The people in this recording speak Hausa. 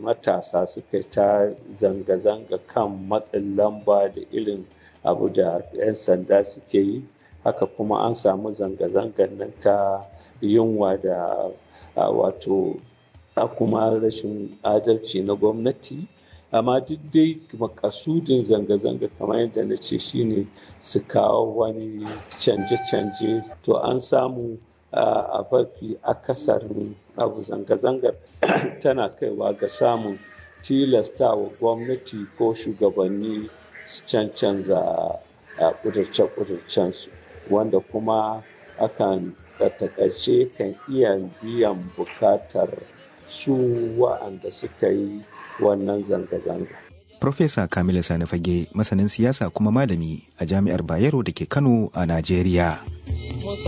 matasa suka ta zanga-zanga kan matsin lamba da irin abu da 'yan sanda suke yi haka kuma an samu zanga-zangar nan ta yunwa da wato a kuma rashin adalci na gwamnati amma duk dai makasudin zanga-zanga kamar yadda na ce shine su kawo wani canje-canje to an samu a mafi akasarin abu zanga-zangar tana kaiwa ga samun tilastawa gwamnati ko shugabanni su cancanza a kudurce-kudurcensu wanda kuma akan takaice kan iya biyan bukatar su wa'anda suka yi wannan zanga-zanga. Profesa Kamilu Sani Fage masanin siyasa kuma malami a Jami'ar Bayero da ke Kano a Najeriya.